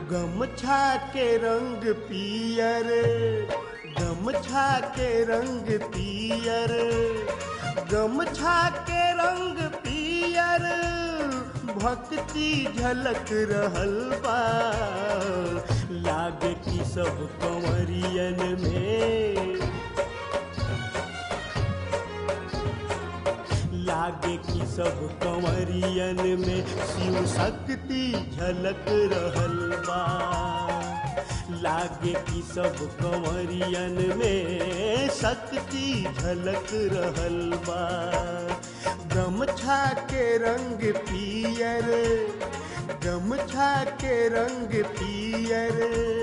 गमछा के रंग पियर गमछा के रंग पियर गमछा के रंग पियर भक्ति झलक रहल बा लागे कि सब कंवरियन में लागे कि सब कंवरियन में शिव शक्ति झलक रहल बा लागे कि सब कंवरियन में शक्ति झलक रहल बा गमछा के रंग पियर गमछा के रंग पियर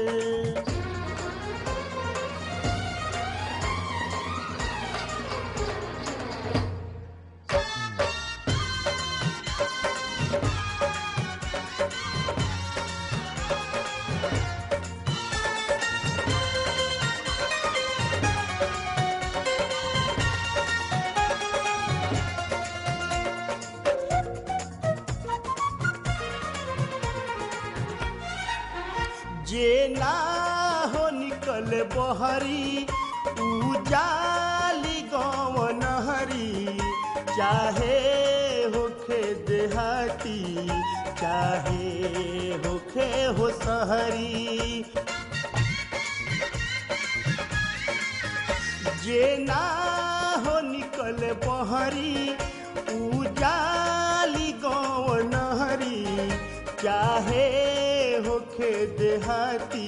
जे ना हो निकल बहरी उजाली गव नहरी चाहे होखे देहाती चाहे होखे हो सहरी जे ना हो निकल बहरी उजाली गव नहरी चाहे होखे देहाती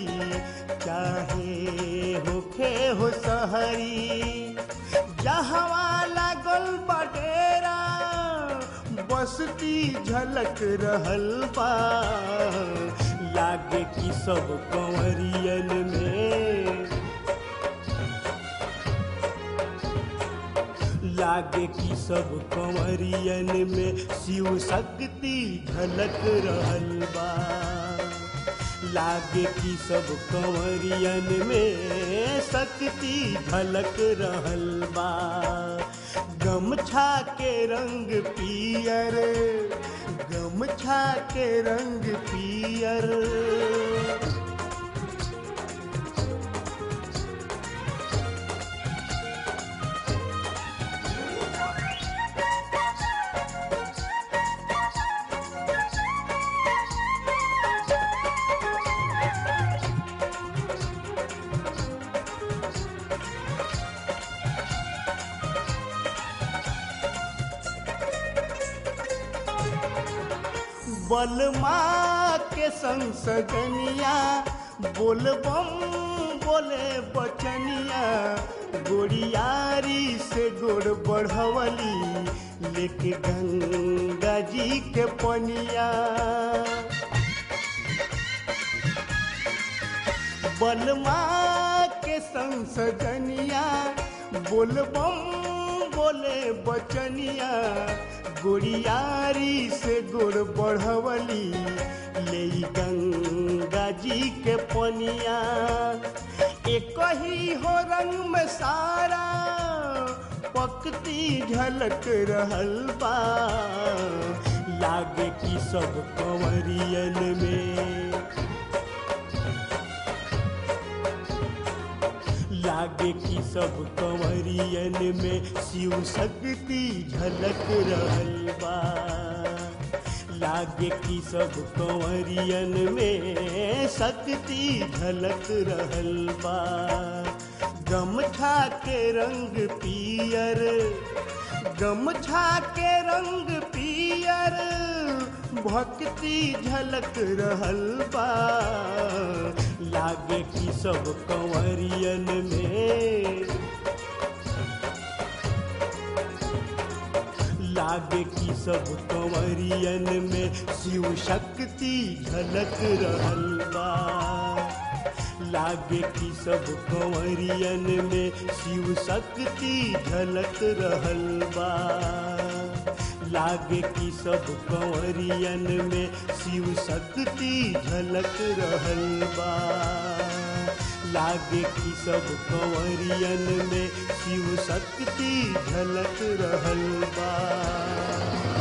चाहे होखे हो सहरी जहवा लागल बडेरा बसती झलक रहल बा लागे कि सब कंवरियन में लागे कि सब कंवरियन में शिव शक्ति झलक रहल बा लागे कि सब कंवरियन में शक्ति झलक रहल बा गमछा के रंग पियर गमछा के रंग पियर बलमा के संग सजनिया बोलबम बोले बचनिया गोड़ियारी से गोड़ बढ़वली लेके गंगा जी के पनिया बलमा के संग सजनिया बोलबम बोले बचनिया गोड़ियारी से गोड़ बढ़वली ले गंगा जी के पनिया एक ही हो रंग में सारा पकती झलक रहल बा लागे कि सब कंवरियन में लागे कि सब कंवरियन में शिव शक्ति झलक रहल बा लागे कि सब कंवरियन में शक्ति झलक रहल बा गमछा के रंग पियर गमछा के रंग पियर भक्ति झलक रहल बा लागे कि सब कंवरियन में लागे कि सब कंवरियन में शिव शक्ति झलक रहल बा लागे कि सब कंवरियन में शिव शक्ति झलक रहल बा लागे कि सब कंवरियन में शिव शक्ति झलक रहल बा लागे कि सब कंवरियन में शिव शक्ति झलक रहल बा